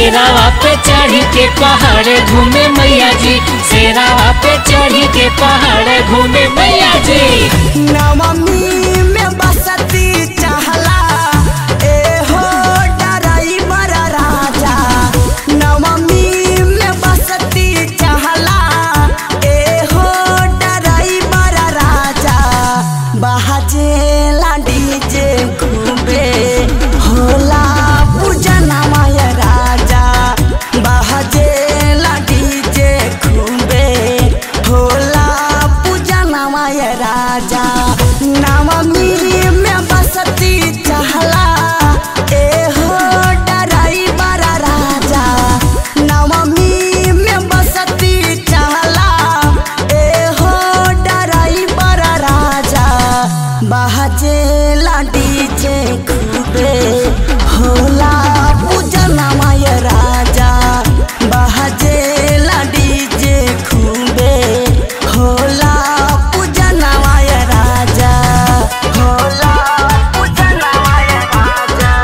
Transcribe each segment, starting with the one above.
शेरावा पे चढ़ के पहाड़ घूमे मैया जी शेरावा पे चढ़ के पहाड़ घूमे मैया जी नवमी में बसती चहला ए हो डराइवर राजा नवमी में बसती चहला ए हो डराइवर राजा बहजेला डीजे खूबे होला पूजना माय राजा बहजेला डीजे खूबे होला पूजना माय राजा नवमी में बसती चहला ए हो डराइवर राजा नवमी में बसती चहला ए हो डराइवर राजा बहजेला डीजे खूबे होला पूजना माय राजा बहजेला डीजे खूबे होला पूजना माय राजा होला पूजना माय राजा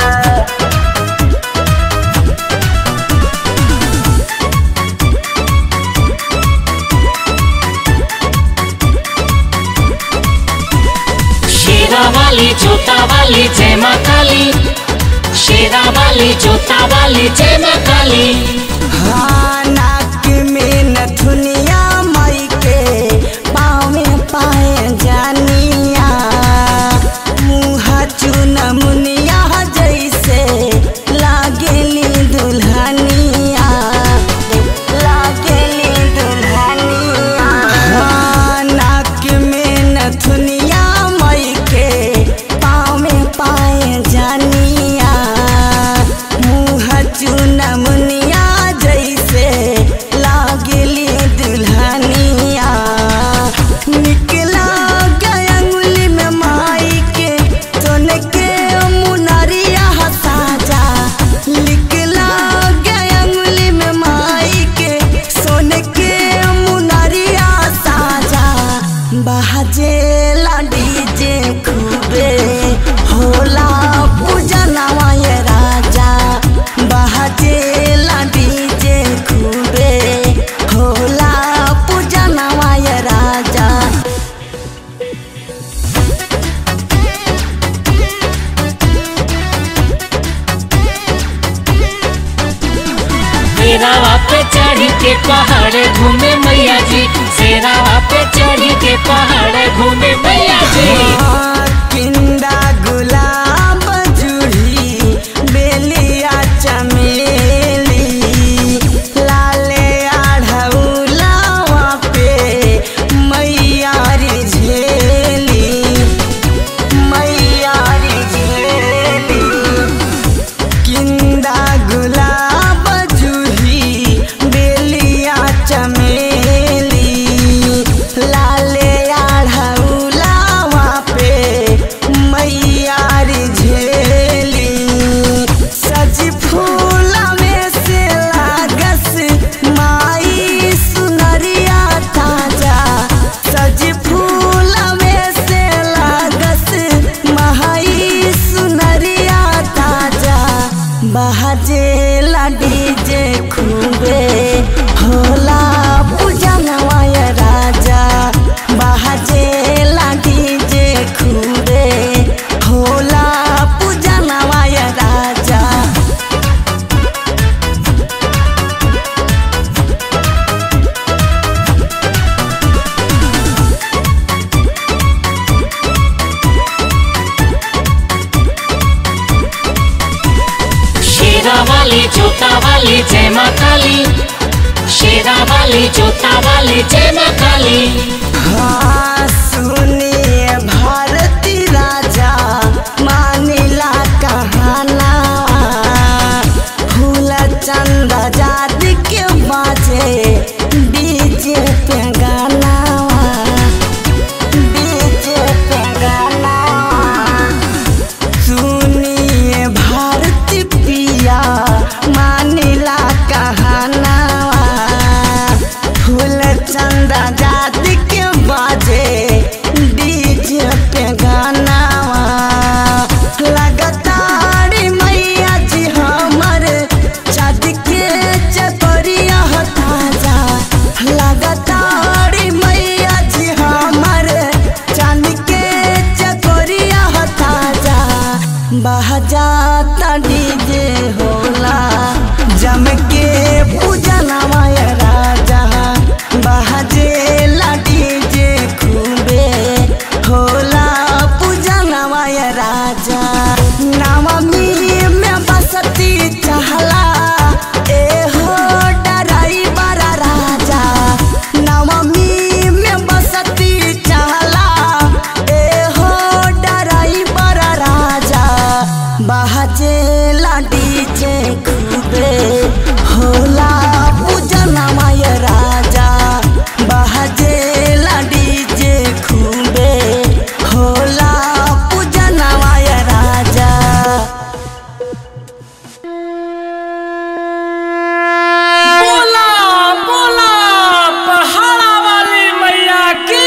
शेरा वाली जोता वाली जय माँ काली शेरा वाली जोता वाली जय माँ काली हाँ, नाक में नथुनिया माई के पाँव में पाए जानिया मुँह चुन मुनिया जैसे लागेली दुल्हनिया लागेली दुल्हनिया हाँ, नाक में नथुनिया माई के पाँव में पाए जानिया मुँह चुन मुनिया जैसे लागेली दुल्हनिया निकला गया अंगुली में माई के सोन के मुनरिया साजा निकला गया अंगुली में माई के सोन के मुनरिया साजा बहजेला डीजे खूबे होला पूजना माय राजा बहजेला डीजे खूबे होला पूजना माय राजा शेरावा पे चढ़ के पहाड़ घूमे मैया जी शेरावा पे चढ़ के पहाड़ घूमे मैया जी किंदा गुलाब जूही बेलिया चमेली लाले आढ़ौलावा पे मैया री झेली मैया री झेली किंदा गुलाब जूही बेलिया चमेली लाले आढ़ौलावा पे मैया री झेली सज फूल में से लागस माई सुनरिया ताजा सज फूल में से लागस माई सुनरिया ताजा बहजेला डीजे खूबे होला पूजन माय राजा बहजेला डीजे खूबे होला पूजन माय राजा शेरा वाली जोता वाली जय माँ काली शेरा वाली जोता वाली जय माँ काली हाँ, सुनिए भारती राजा मानिला कहाना फूल चंद जात के बाजे डीजे पे गाना डीजे पे गाना सुनिए भारती पिया मानिला कहाना फूल चंदा जात के बाजे बाजेला डीजे खूबे होला पूजना माय राजा बाजेला डीजे खूबे होला पूजना माय राजा बोला बोला पहाड़ा वाली मैया की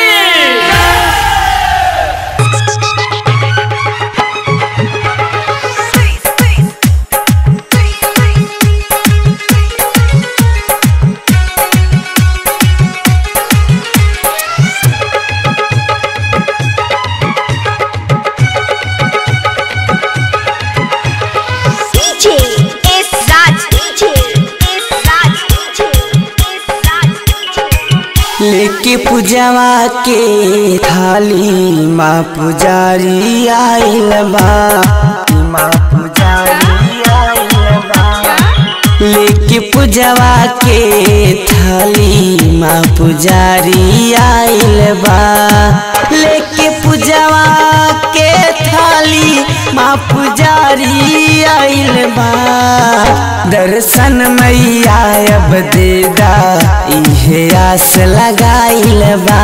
DJ is Raj DJ is Raj DJ is Raj DJ लेके पूजवा के थाली माँ पुजारी आइल बा माँ पुजारी आइल बा लेके पूजवा के थाली माँ पुजारी आइल बा लेके पूजवा के थाली माँ पुजारी आइल बा दर्शन मैया अब देदा इहे आस लगाइल बा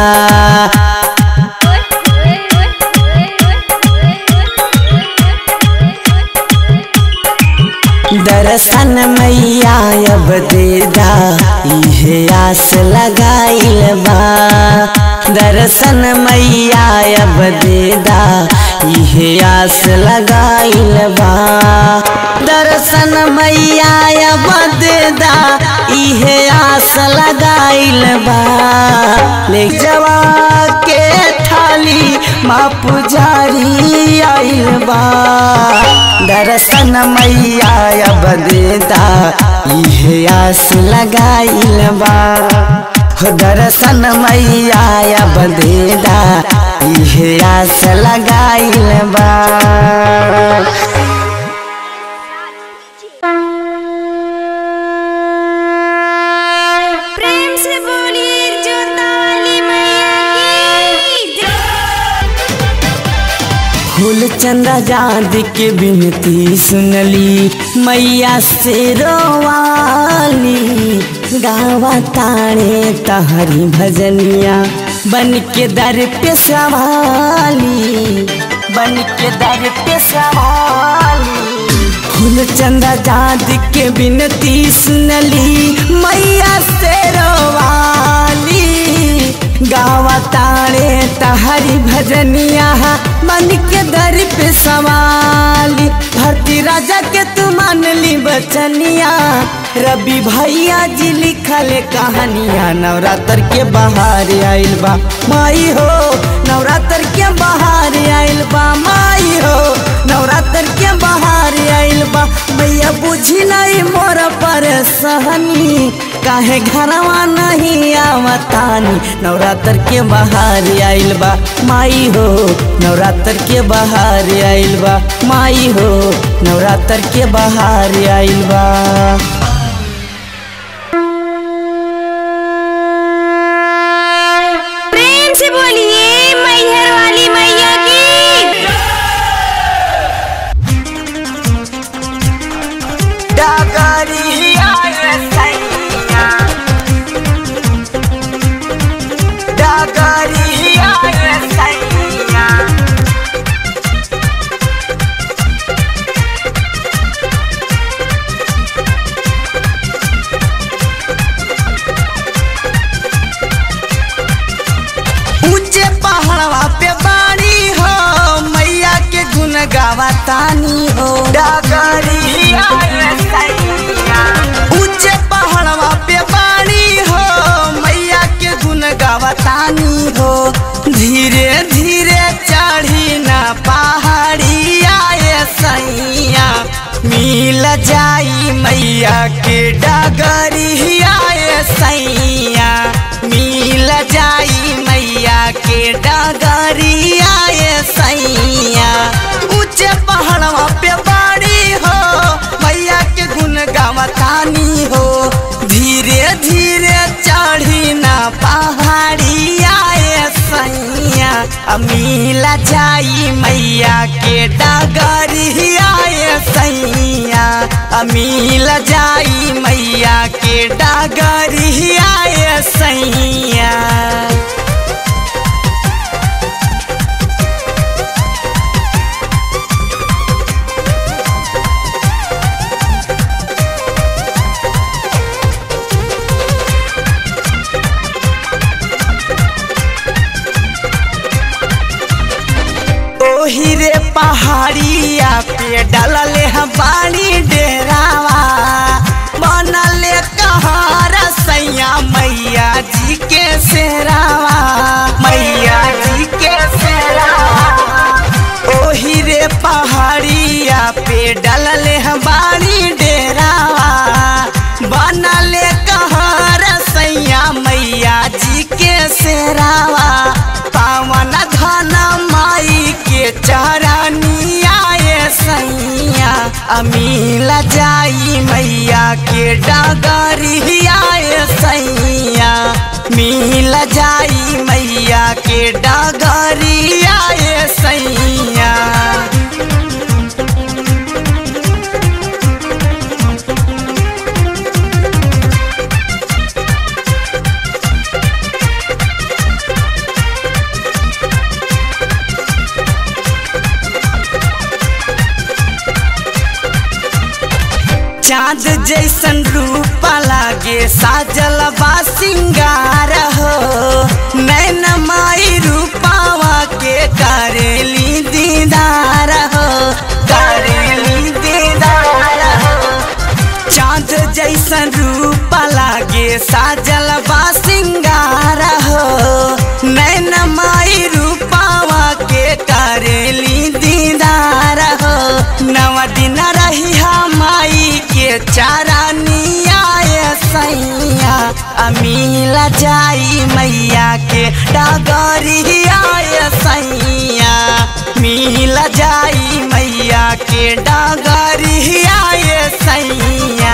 दर्शन मैया अब देदा इहे आस लगाइल बा दर्शन मैया अब देदा इहे आस लगाइल बा दर्शन मैया अब देदा इहे आस लगाइल बा ले जवा के थाली माँ पुजारी आइल बा दर्शन मैया अब देदा इहे आस लगाइल बा हो दर्शन मैया अब देदा इहे आस लगाइल बा प्रेम से बोलिए जोता वाली मैया की फूल चंदा जाद के बिनती सुनली मैया से रोवाली गावा ताणे तहरी भजनिया बन के दर पे सवाली बन के दर पे सवाली फूल चंदा जाद के बिनती सुनली मैया से रोवाली गावा ताणे तहरी भजनिया मन के दर पे सवाली भरती राजा के तू मान ली बचनिया रवि भैया जी लिखल कहानिया नवरात्र के बाहर आइल बा माई हो नवरात्र के बाहर आइल बा माई हो नवरात्र के बाहर आइल बा मैया बुझी नहीं मोर परेशानी काहे घरवा नहीं आवतानी नवरात्र के बाहर आइल बा माई हो नवरात्र के बाहर आइल बा माई हो नवरात्र के बाहर आइल बा प्रेम से बोलिए मैहर वाली मैया की डगरिया रे सैया डगरिया रे सैया ऊंचे पहाड़वा पे बाड़ी हो मैया के गुन गावा तानी हो डगरिया रे सैया ऊंचे पहाड़वा पे बाड़ी हो मैया के गुन गावा तानी हो धीरे धीरे चढ़ी ना पहाड़िया ये सैया मिल जाई मैया के डगरिया ये सैया मिल जाई मैया के डगरिया ये सैया ऊंचे पहाड़वा पे बाड़ी हो मैया के गुन गावतानी हो धीरे धीरे चढ़ी ना पहाड़िया ये सैया मिल जाई मैया के डगरिया ये सैया अमील जाई मैया के डागरिया ये सैया ओही रे पहाड़िया पे डलले हम बाड़ी डेरावा बनले कहार सैया मैया जी के सेरावा मैया जी के सेरावा ओही रे पहाड़िया पे डलले हम बाड़ी डेरावा बनले कहार सैया मैया जी के सेरावा पावन धन माई के चरनिया ये सैया अमील जाई मैया के डगरिया ये सैया मिल जाई मैया के डगरिया ये सैया चाँद जैसन रूप लागे साजल बा सिंगार हो नैन माई रूपावा के करेली दीदार हो करेली दीदार हो चाँद जैसन रूप लागे साजल बा सिंगार हो नैन माई रूपावा के करेली दीदार हो नव दिन रही माई के चारानिया ये सैया अमील जाई मैया के डगरिया ये सैया मिल जाई मैया के डगरिया ये सैया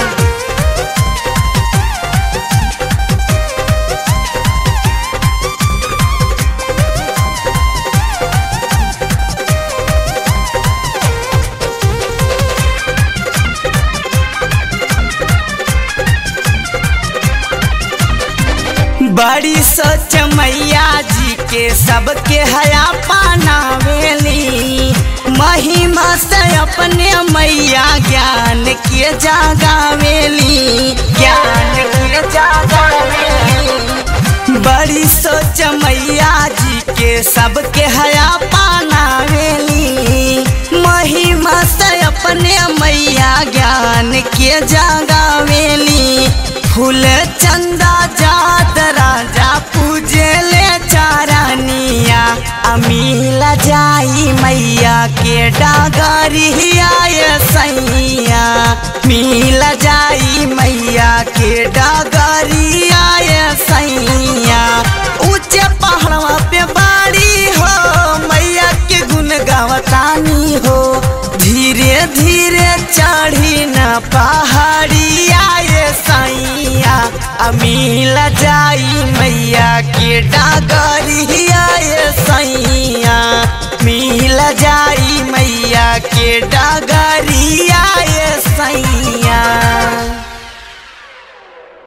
बड़ी सोच मैया जी के सबके हया पानावेली महिमा से अपने मैया ज्ञान के जागावेली ज्ञान के जागावेली बड़ी सोच मैया जी के सबके हया पानावेली महिमा से अपने मैया ज्ञान के जागावेली फूल चंदा जात राजा पूजे ले चारानिया अमील जाई मैया के डागरिया ये सैया मिल जाई मैया के डागरिया ये सैया ऊंचे पहाड़वा पे बाड़ी हो मैया के गुण गावतानी हो धीरे धीरे चढ़ी न पहाड़िया ये सैया अमील जाई मैया के डागरिया ये सैया मिल जाई मैया के डागर